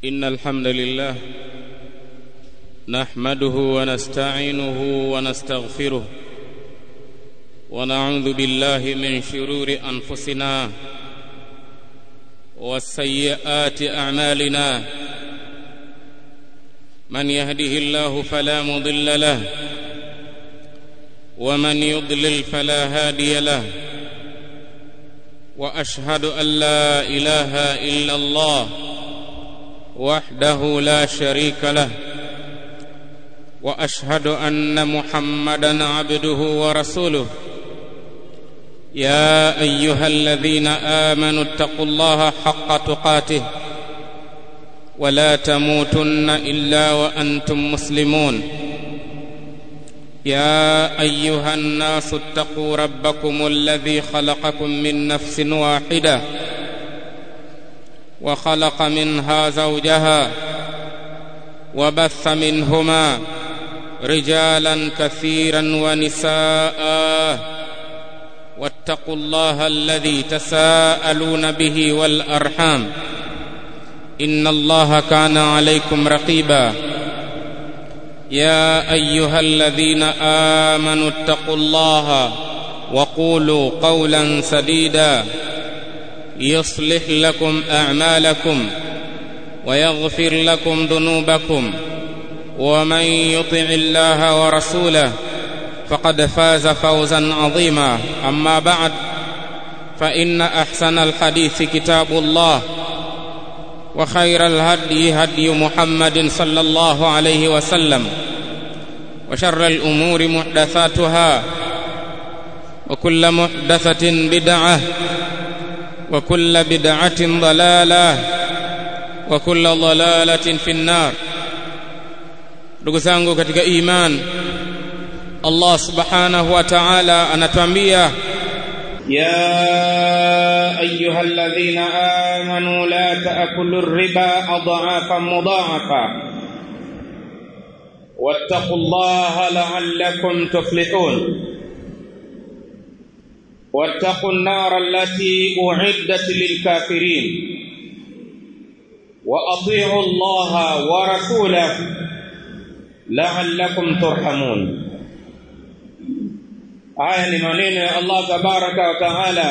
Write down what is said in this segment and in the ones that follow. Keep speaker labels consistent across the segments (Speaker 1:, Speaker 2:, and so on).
Speaker 1: إن الحمد لله نحمده ونستعينه ونستغفره ونعوذ بالله من شرور أنفسنا والسيئات أعمالنا من يهده الله فلا مضل له ومن يضلل فلا هادي له واشهد ان لا اله الا الله وحده لا شريك له واشهد ان محمدا عبده ورسوله يا ايها الذين امنوا اتقوا الله حق تقاته ولا تموتن الا وانتم مسلمون يا ايها الناس اتقوا ربكم الذي خلقكم من نفس واحده وخلق منها زوجها وبث منهما رجالا كثيرا ونساء واتقوا الله الذي تساءلون به والارحام ان الله كان عليكم رقيبا يا ايها الذين امنوا اتقوا الله وقولوا قولا سديدا يصلح لكم اعمالكم ويغفر لكم ذنوبكم ومن يطع الله ورسوله فقد فاز فوزا عظيما اما بعد فان احسن الحديث كتاب الله وخير الهدي هدي محمد صلى الله عليه وسلم وشر الامور محدثاتها وكل محدثه بدعه وكل بدعه ضلاله وكل ضلاله في النار ndugu zangu katika iman Allah subhanahu wa ta'ala anatuambia
Speaker 2: يا أيها الذين آمنوا لا تأكلوا الربا أضعافا مضاعفا واتقوا الله لعلكم تفلحون واتقوا النار التي أعدت للكافرين وأطيعوا الله ورسوله لعلكم ترحمون haya ni maneno ya Allah tabaraka wa taala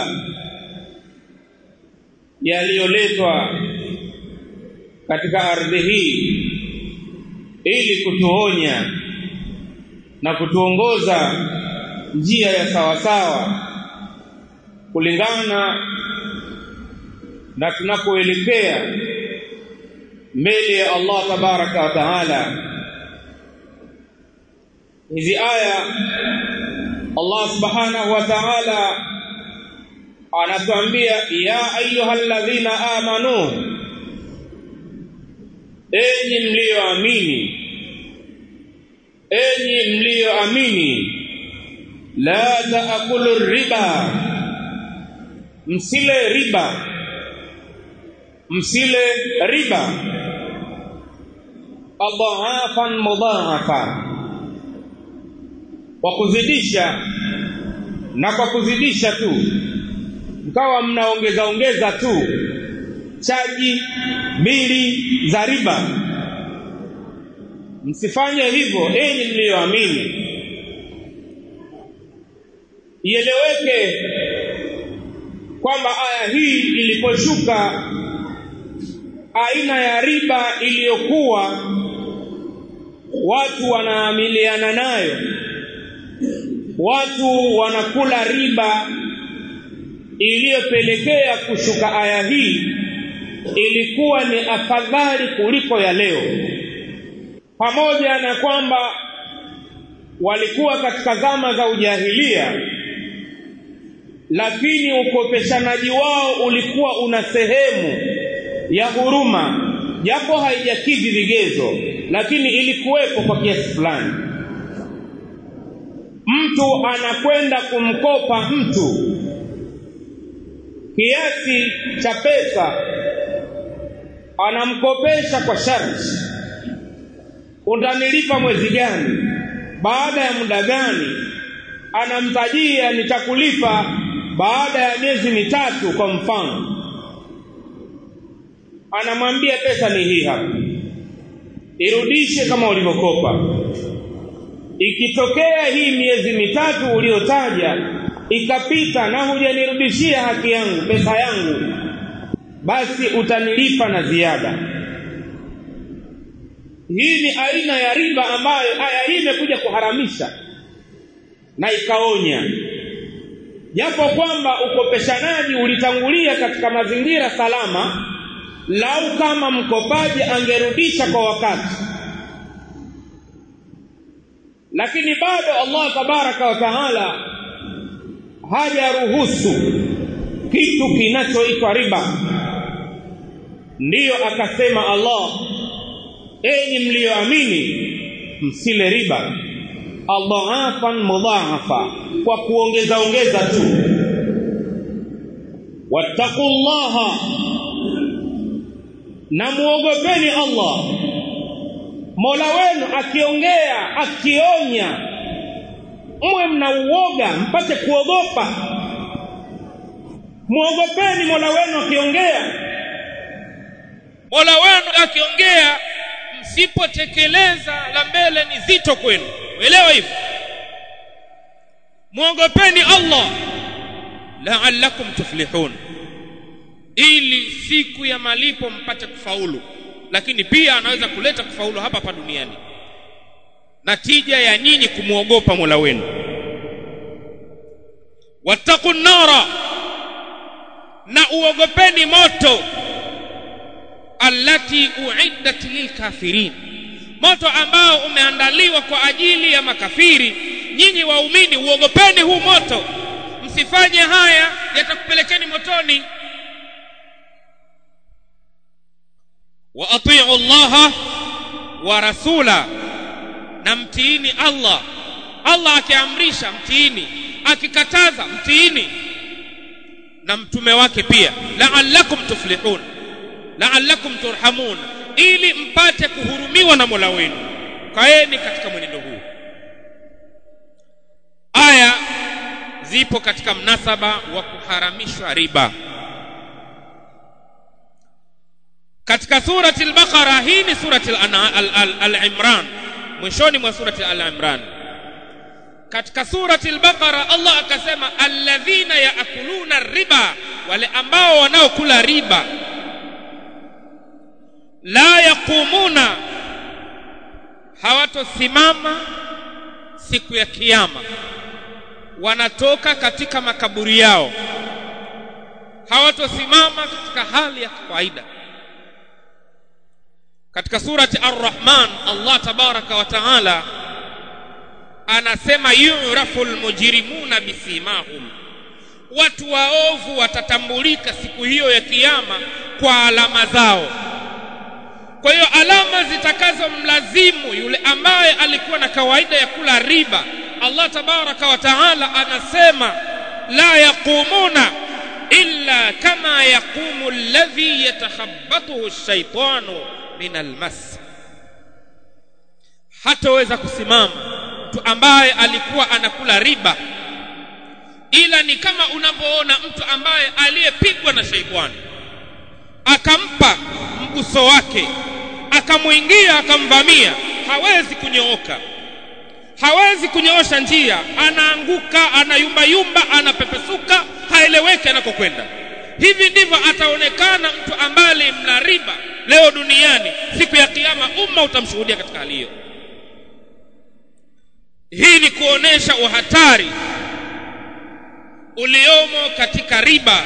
Speaker 2: yaliyoletwa katika ardhi hii ili kutuonya na kutuongoza njia ya sawasawa kulingana na tunapoelekea mbele ya Allah tabaraka wa taala hizi aya Allah subhanahu wa ta'ala anatuambia ya ayyuhalladhina amanu enyi mlioamini enyi mlioamini la taakulu riba msile riba msile riba adhafan mudhahafa kwa kuzidisha na kwa kuzidisha tu mkawa mnaongeza ongeza tu chaji bili za riba msifanye hivyo enyi mlioamini ieleweke kwamba aya hii iliposhuka aina ya riba iliyokuwa watu wanaamiliana nayo watu wanakula riba iliyopelekea kushuka aya hii ilikuwa ni afadhali kuliko ya leo pamoja na kwamba walikuwa katika zama za ujahilia lakini ukopeshanaji wao ulikuwa una sehemu ya huruma japo haijakidhi vigezo lakini ilikuwepo kwa kiasi fulani mtu anakwenda kumkopa mtu kiasi cha pesa anamkopesha kwa sharti utanilipa mwezi gani baada ya muda gani anamtajia nitakulipa baada ya miezi mitatu kwa mfano anamwambia pesa ni hii hapa irudishe kama ulivyokopa ikitokea hii miezi mitatu uliotaja ikapita na hujanirudishia haki yangu pesa yangu basi utanilipa na ziada hii ni aina ya riba ambayo aya hii imekuja kuharamisha na ikaonya japo kwamba ukopeshanaji ulitangulia katika mazingira salama lau kama mkopaji angerudisha kwa wakati lakini bado Allah tabaraka wa taala hajaruhusu kitu kinachoitwa riba ndiyo akasema Allah enyi mlioamini msile riba adhaafan mudhaafa kwa kuongeza ongeza tu wattaqullaha na muogopeni Allah Mola wenu akiongea akionya mwe mna uoga mpate kuogopa muogopeni Mola wenu akiongea
Speaker 1: Mola wenu akiongea msipotekeleza la mbele ni zito kwenu elewa hivyo muogopeni Allah la'allakum tuflihun ili siku ya malipo mpate kufaulu lakini pia anaweza kuleta kufaulu hapa hapa duniani natija ya nyinyi kumwogopa Mola wenu wattaqun nara na uogopeni moto allati uiddat lilkafirin moto ambao umeandaliwa kwa ajili ya makafiri nyinyi waumini uogopeni huu moto msifanye haya yatakupelekeni motoni wa atiu allaha wa rasula na mtiini Allah Allah akiamrisha mtiini akikataza mtiini na mtume wake pia la'allakum tuflihun la'allakum turhamun ili mpate kuhurumiwa na Mola wenu kaeni katika mwenendo huu aya zipo katika mnasaba wa kuharamishwa riba katika surati al-Baqara hii ni surati al-Imran mwishoni mwa surati al-Imran katika surati al-Baqara Allah akasema alladhina yaakuluna riba wale ambao wanaokula riba la yaqumuna hawatosimama siku ya kiyama wanatoka katika makaburi yao hawatosimama katika hali ya kawaida katika surati ar-Rahman Allah tabaraka wa taala anasema yuraful mujrimuna bisimahum watu waovu watatambulika siku hiyo ya kiyama kwa alama zao kwa hiyo alama zitakazomlazimu yule ambaye alikuwa na kawaida ya kula riba Allah tabaraka wa taala anasema la yaqumuna illa kama yaqumu alladhi yatakhabbathu ash-shaytanu min almas hataweza kusimama mtu ambaye alikuwa anakula riba ila ni kama unavyoona mtu ambaye aliyepigwa na shaitani akampa mguso wake akamwingia akamvamia hawezi kunyooka hawezi kunyoosha njia anaanguka anayumbayumba anapepesuka haeleweki anakokwenda hivi ndivyo ataonekana mtu ambaye mla riba leo duniani siku ya kiyama umma utamshuhudia katika hali hiyo hii ni kuonesha uhatari uliomo katika riba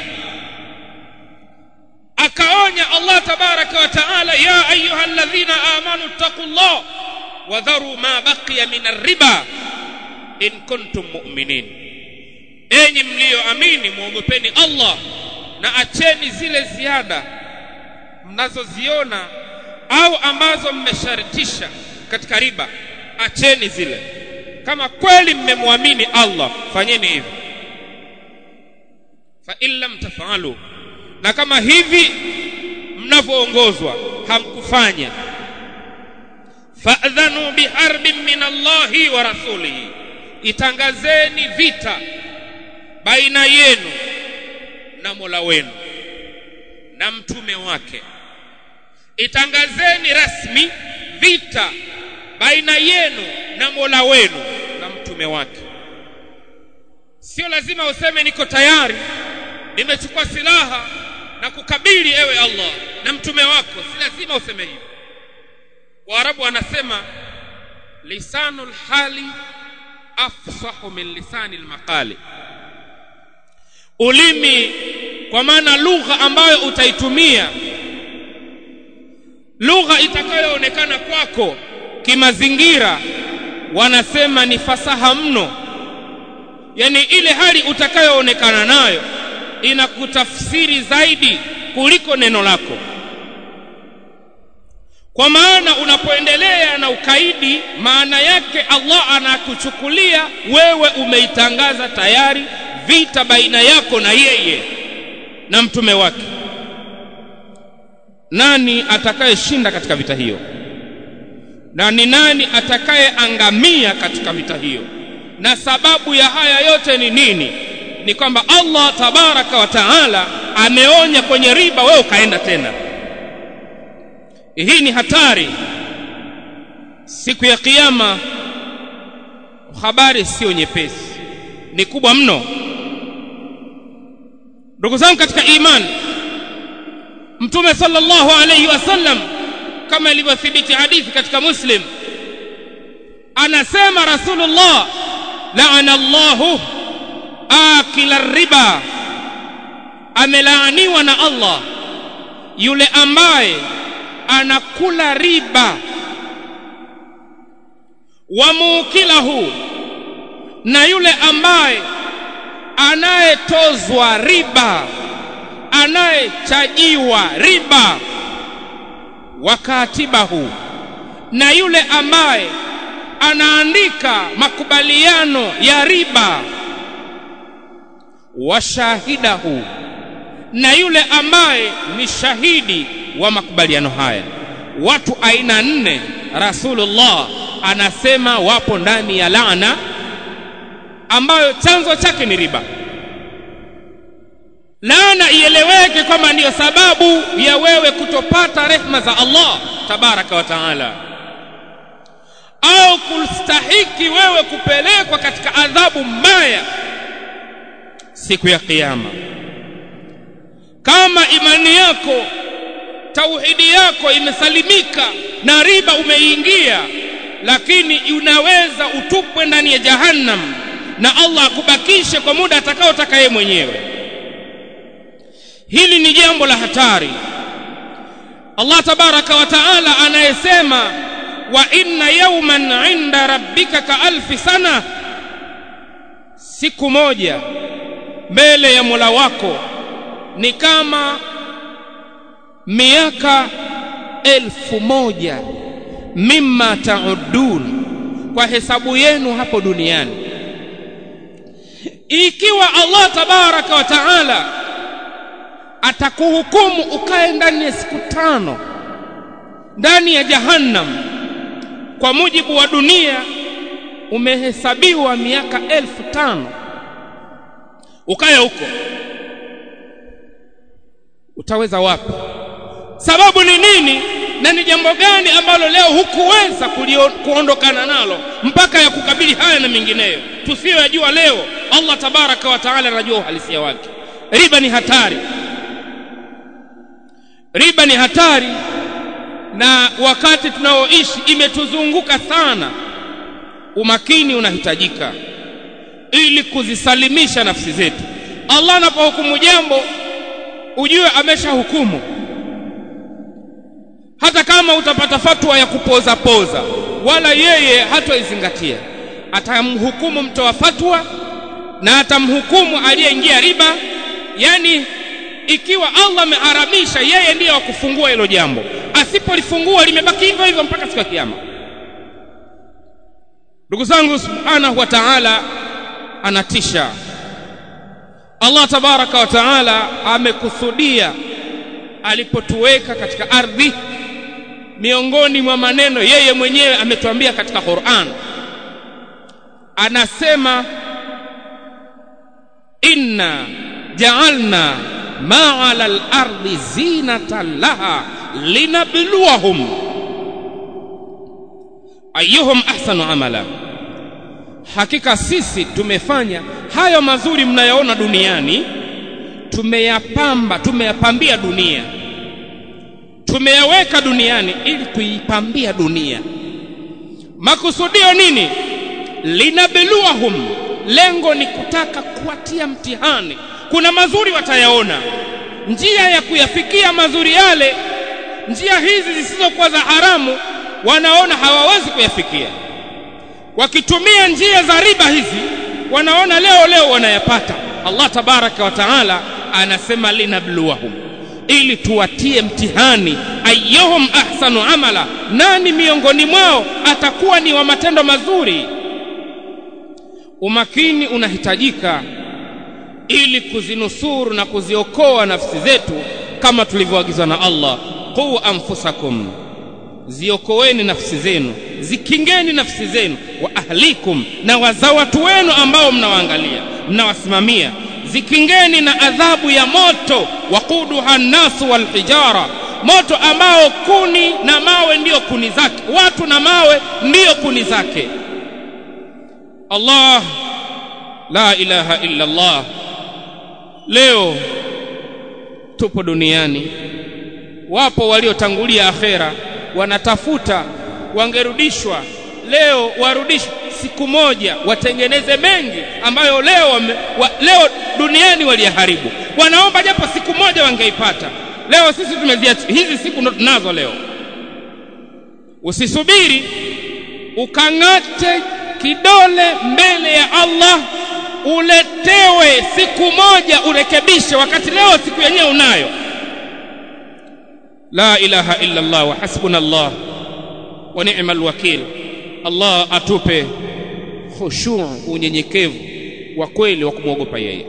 Speaker 1: akaonya Allah tabaraka wa taala ya ayyuhalladhina amanu taqullah wa dharu ma baqiya min ar-riba in kuntum mu'minin enyi mlioamini muogopeni Allah na acheni zile ziada mnazoziona au ambazo mmeshartisha katika riba acheni zile kama kweli mmemwamini Allah fanyeni hivi fa in lam tafalu na kama hivi mnavyoongozwa hamkufanya fa'dhanu biharbin min Allahi wa rasulihi itangazeni vita baina yenu na Mola wenu na mtume wake itangazeni rasmi vita baina yenu na Mola wenu na mtume wake sio lazima useme niko tayari nimechukua silaha na kukabili ewe Allah na mtume wako si lazima useme hivyo Waarabu wanasema lisanul hali afsahu min lisani almaqali ulimi kwa maana lugha ambayo utaitumia lugha itakayoonekana kwako kimazingira wanasema ni fasaha mno yani ile hali utakayoonekana nayo inakutafsiri zaidi kuliko neno lako kwa maana unapoendelea na ukaidi maana yake Allah anakuchukulia wewe umeitangaza tayari vita baina yako na yeye na mtume wake nani atakayeshinda katika vita hiyo na ni nani atakayeangamia katika vita hiyo na sababu ya haya yote ni nini ni kwamba Allah tabaraka wa taala ameonya kwenye riba wewe ukaenda tena hii ni hatari siku ya kiyama habari sio nyepesi ni kubwa mno ndugu zangu katika imani mtume sallallahu alayhi wasallam kama ilivyothibiti hadithi katika muslim anasema rasulullah laana allahu akila riba amelaaniwa na allah yule ambaye anakula riba wa mukilahu na yule ambaye anayetozwa riba anayechajiwa riba wakatibahu na yule ambaye anaandika makubaliano ya riba washahidahu na yule ambaye ni shahidi wa makubaliano haya watu aina nne rasulullah anasema wapo ndani ya laana ambayo chanzo chake ni riba laana ieleweke kwamba ndiyo sababu ya wewe kutopata rehma za Allah tabaraka wa taala au kustahiki wewe kupelekwa katika adhabu mbaya siku ya kiyama kama imani yako tauhidi yako imesalimika na riba umeingia lakini unaweza utupwe ndani ya jahannam na Allah akubakishe kwa muda atakaotaka yeye mwenyewe hili ni jambo la hatari Allah tabaraka wa taala anayesema wa inna yawman inda rabbika ka alfi sana siku moja mbele ya Mola wako ni kama miaka elfu moja mimma taudun kwa hesabu yenu hapo duniani ikiwa Allah tabaraka wa taala atakuhukumu ukae ndani ya siku tano ndani ya jahannam kwa mujibu wa dunia umehesabiwa miaka elfu tano ukae huko utaweza wapi sababu ni nini na ni jambo gani ambalo leo hukuweza kuondokana nalo mpaka ya kukabili haya na mengineyo tusiyoyajua leo Allah tabaraka wa taala anajua uhalisia wake riba ni hatari riba ni hatari na wakati tunaoishi imetuzunguka sana umakini unahitajika ili kuzisalimisha nafsi zetu Allah anapohukumu jambo ujue ameshahukumu hata kama utapata fatwa ya kupoza poza wala yeye hatoizingatia atamhukumu mtoa fatwa na atamhukumu aliyeingia riba yani ikiwa Allah ameharamisha yeye ndiye wa kufungua hilo jambo asipolifungua limebaki hivyo hivyo mpaka siku ya kiyama ndugu zangu subhanahu wa ta'ala anatisha Allah tabaraka wa taala amekusudia alipotuweka katika ardhi miongoni mwa maneno yeye mwenyewe ametuambia katika Qur'an anasema inna ja'alna ma 'ala al-ardi zinatan laha linabluwahum ayyuhum ahsanu amala hakika sisi tumefanya hayo mazuri mnayoona duniani tumeyapamba tumeyapambia dunia tumeyaweka duniani ili kuipambia dunia makusudio nini linabluwahum lengo ni kutaka kuwatia mtihani kuna mazuri watayaona njia ya kuyafikia mazuri yale njia hizi zisizokuwa za haramu wanaona hawawezi kuyafikia wakitumia njia za riba hizi wanaona leo leo wanayapata Allah tabaraka wa taala anasema linabluwahum ili tuwatie mtihani ayyuhum ahsanu amala nani miongoni mwao atakuwa ni wa matendo mazuri umakini unahitajika ili kuzinusuru na kuziokoa nafsi zetu kama tulivyoagizwa na Allah qu anfusakum ziokoeni nafsi zenu zikingeni nafsi zenu wa ahlikum na waza watu wenu ambao mnawaangalia mnawasimamia zikingeni na adhabu ya moto waquduha nnasu walhijara moto ambao kuni na mawe ndiyo kuni zake watu na mawe ndiyo kuni zake Allah la ilaha illa Allah leo tupo duniani wapo waliotangulia akhera wanatafuta wangerudishwa leo warudishwe siku moja watengeneze mengi ambayo leo wame, wa, leo duniani waliyaharibu wanaomba japo siku moja wangeipata leo sisi tumeziacha hizi siku ndo tunazo leo usisubiri ukang'ate kidole mbele ya Allah uletewe siku moja urekebishe wakati leo siku yenyewe unayo la ilaha illa Allah wa hasbuna Allah wa ni'mal wakil Allah atupe khushu unyenyekevu wa kweli wa kumwogopa yeye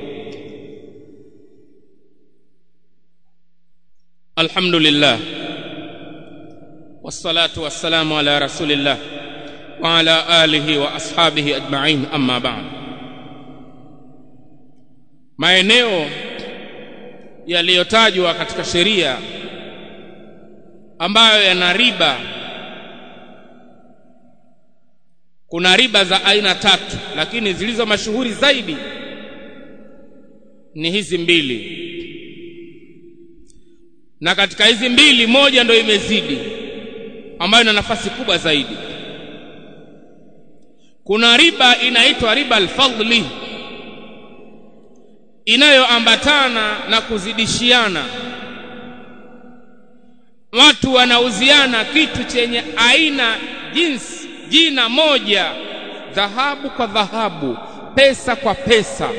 Speaker 1: alhamdulillah wassalatu wassalamu ala rasulillah wa ala alihi wa ashabihi ajma'in amma ba'd maeneo yaliyotajwa katika sheria ambayo yana riba kuna riba za aina tatu lakini zilizo mashuhuri zaidi ni hizi mbili na katika hizi mbili moja ndio imezidi ambayo ina nafasi kubwa zaidi kuna riba inaitwa riba alfadli inayoambatana na kuzidishiana watu wanauziana kitu chenye aina jinsi jina moja dhahabu kwa dhahabu pesa kwa pesa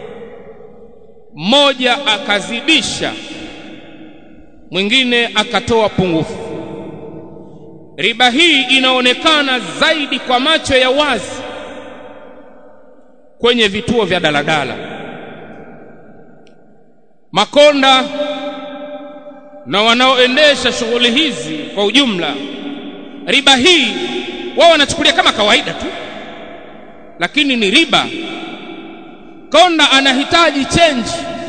Speaker 1: mmoja akazidisha mwingine akatoa pungufu riba hii inaonekana zaidi kwa macho ya wazi kwenye vituo vya daladala makonda na wanaoendesha shughuli hizi kwa ujumla riba hii wao wanachukulia kama kawaida tu lakini ni riba konda anahitaji change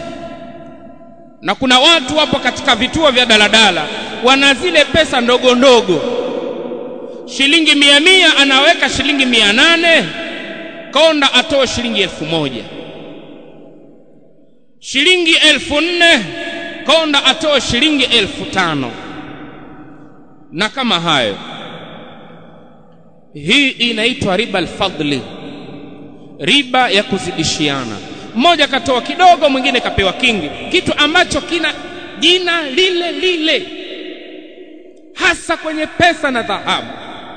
Speaker 1: na kuna watu wapo katika vituo vya daladala wana zile pesa ndogo ndogo shilingi mia mia anaweka shilingi mia nane konda atoe shilingi elfu moja shilingi elfu nne konda atoe shilingi elfu tano na kama hayo hii inaitwa riba alfadli riba ya kuzidishiana mmoja katoa kidogo mwingine kapewa kingi kitu ambacho kina jina lile lile hasa kwenye pesa na dhahabu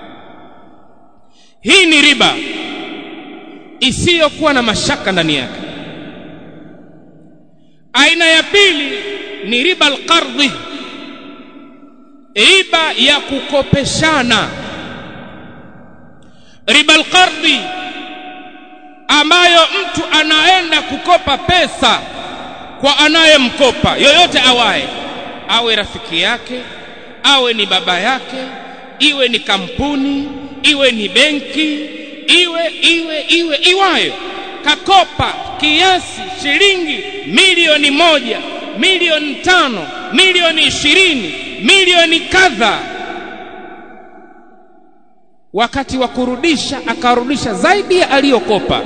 Speaker 1: hii ni riba isiyokuwa na mashaka ndani yake aina ya pili ni riba alqardhi riba ya kukopeshana riba alqardhi ambayo mtu anaenda kukopa pesa kwa anayemkopa yoyote awaye awe rafiki yake awe ni baba yake iwe ni kampuni iwe ni benki iwe iwe iwe iwayo kakopa kiasi shilingi milioni moja milioni tano milioni ishirini milioni kadha wakati wa kurudisha akarudisha zaidi ya aliyokopa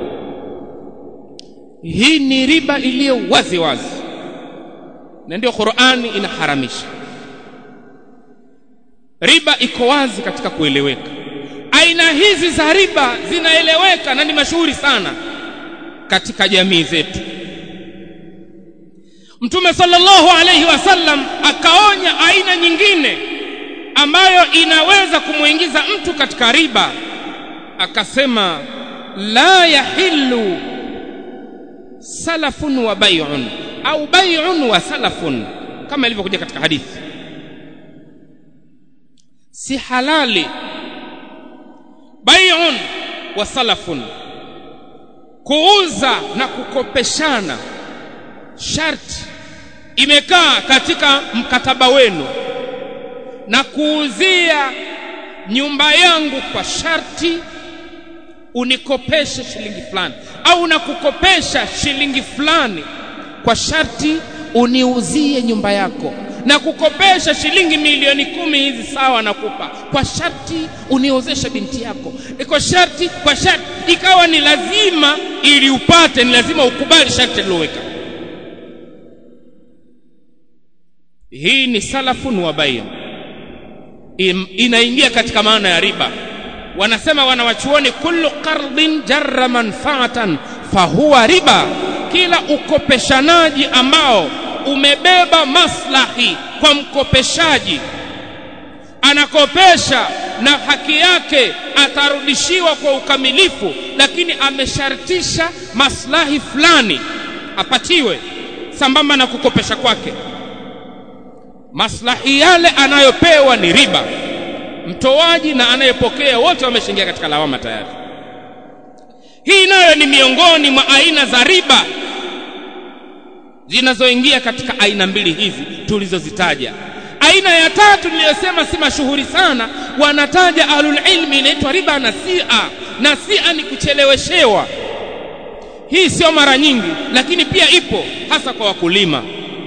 Speaker 1: hii ni riba iliyo wazi wazi na ndio Qur'ani inaharamisha riba iko wazi katika kueleweka aina hizi za riba zinaeleweka na ni mashuhuri sana katika jamii zetu Mtume sallallahu alayhi wasallam akaonya aina nyingine ambayo inaweza kumuingiza mtu katika riba akasema la yahillu salafun wa bai'un au bai'un wa salafun kama ilivyokuja katika hadithi si halali bai'un wa salafun kuuza na kukopeshana sharti imekaa katika mkataba wenu na kuuzia nyumba yangu kwa sharti unikopeshe shilingi fulani au na kukopesha shilingi fulani kwa sharti uniuzie nyumba yako na kukopesha shilingi milioni kumi hizi sawa nakupa kwa sharti uniozeshe binti yako iko sharti kwa sharti ikawa ni lazima ili upate ni lazima ukubali sharti liloweka hii ni salafun wa bai inaingia katika maana ya riba wanasema wanawachuoni kullu qardin jarra manfaatan fahuwa riba kila ukopeshanaji ambao umebeba maslahi kwa mkopeshaji anakopesha na haki yake atarudishiwa kwa ukamilifu lakini ameshartisha maslahi fulani apatiwe sambamba na kukopesha kwake maslahi yale anayopewa ni riba mtoaji na anayepokea wote wameshaingia katika lawama tayari hii nayo ni miongoni mwa aina za riba zinazoingia katika aina mbili hizi tulizozitaja aina ya tatu niliyosema si mashuhuri sana wanataja ahlul ilmi inaitwa riba nasia nasia ni kucheleweshewa hii sio mara nyingi lakini pia ipo hasa kwa wakulima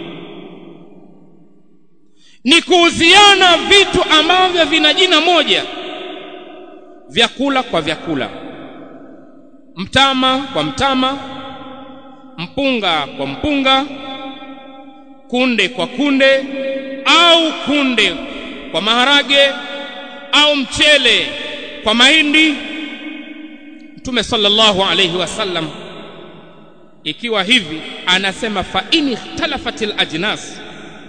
Speaker 1: ni kuuziana vitu ambavyo vina jina moja vyakula kwa vyakula mtama kwa mtama mpunga kwa mpunga kunde kwa kunde au kunde kwa maharage au mchele kwa mahindi Mtume sallallahu alayhi wasallam ikiwa hivi anasema fa in ikhtalafatil ajnas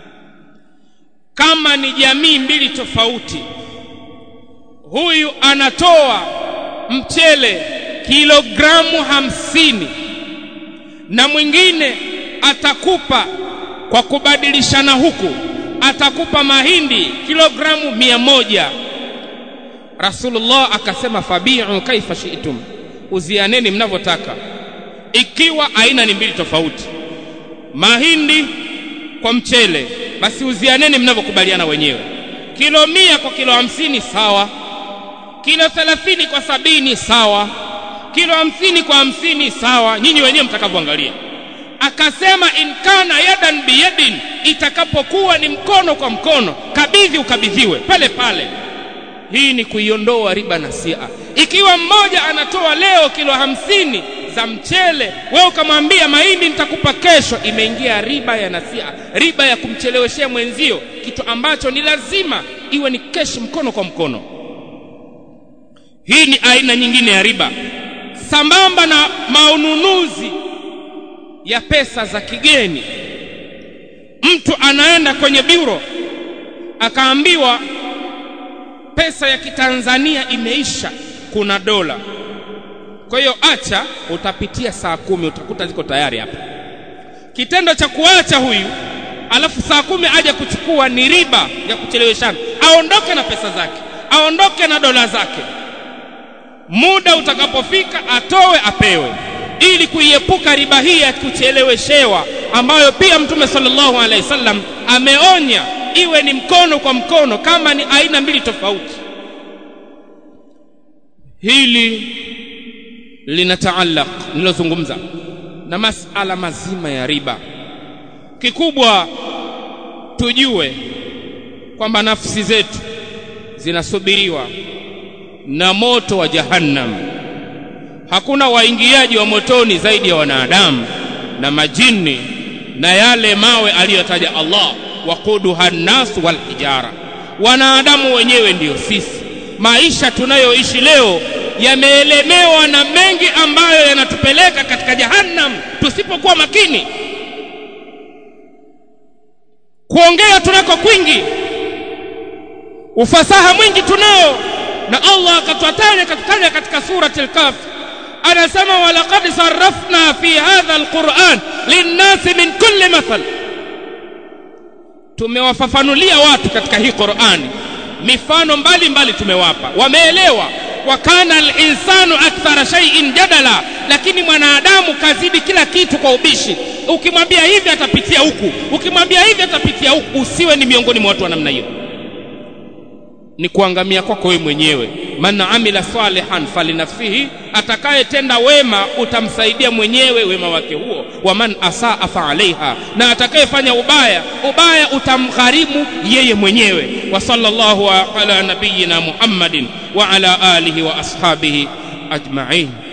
Speaker 1: kama ni jamii mbili tofauti huyu anatoa mchele kilogramu hamsini na mwingine atakupa kwa kubadilishana huku atakupa mahindi kilogramu mia moja Rasulullah akasema fabi'u kaifa shi'tum uzianeni mnavyotaka ikiwa aina ni mbili tofauti mahindi kwa mchele basi uzianeni mnavyokubaliana wenyewe kilo mia kwa kilo hamsini sawa kilo thelathini kwa sabini sawa kilo hamsini kwa hamsini sawa nyinyi wenyewe mtakavyoangalia akasema in kana yadan biyadin itakapokuwa ni mkono kwa mkono kabidhi ukabidhiwe pale pale hii ni kuiondoa riba nasia ikiwa mmoja anatoa leo kilo hamsini za mchele wewe ukamwambia mahindi nitakupa kesho imeingia riba ya nasia riba ya kumcheleweshea mwenzio kitu ambacho ni lazima iwe ni keshi mkono kwa mkono hii ni aina nyingine ya riba sambamba na maununuzi ya pesa za kigeni mtu anaenda kwenye biro akaambiwa pesa ya kitanzania imeisha kuna dola kwa hiyo acha utapitia saa kumi utakuta ziko tayari hapa kitendo cha kuacha huyu alafu saa kumi aje kuchukua ni riba ya kucheleweshana aondoke na pesa zake aondoke na dola zake muda utakapofika atowe apewe ili kuiepuka riba hii ya kucheleweshewa ambayo pia mtume sallallahu alaihi wasallam ameonya iwe ni mkono kwa mkono kama ni aina mbili tofauti hili linataallaq nilozungumza na masala mazima ya riba kikubwa tujue kwamba nafsi zetu zinasubiriwa na moto wa jahannam hakuna waingiaji wa motoni zaidi ya wanadamu na majini na yale mawe aliyotaja Allah waquduha nnas wal hijara wanadamu wenyewe ndiyo sisi maisha tunayoishi leo yameelemewa na mengi ambayo yanatupeleka katika jahannam tusipokuwa makini kuongea tunako kwingi ufasaha mwingi tunao na Allah akatwataja katika katika surati al-Kahf anasema walaqad sarrafna fi hadha al-Qur'an lin-nasi min kulli mathal tumewafafanulia watu katika hii Qur'ani mifano mbalimbali mbali tumewapa wameelewa wa kana al-insanu akthara shay'in jadala lakini mwanadamu kazidi kila kitu kwa ubishi ukimwambia hivi atapitia huku ukimwambia hivi atapitia huku usiwe ni miongoni mwa watu wa namna hiyo ni kuangamia kwako wewe mwenyewe man amila salihan falinafsihi atakayetenda wema utamsaidia mwenyewe wema wake huo wa man asaa fa alaiha na atakayefanya ubaya ubaya utamgharimu yeye mwenyewe wa sallallahu ala nabiyyina muhammadin wa ala alihi wa ashabihi ajma'in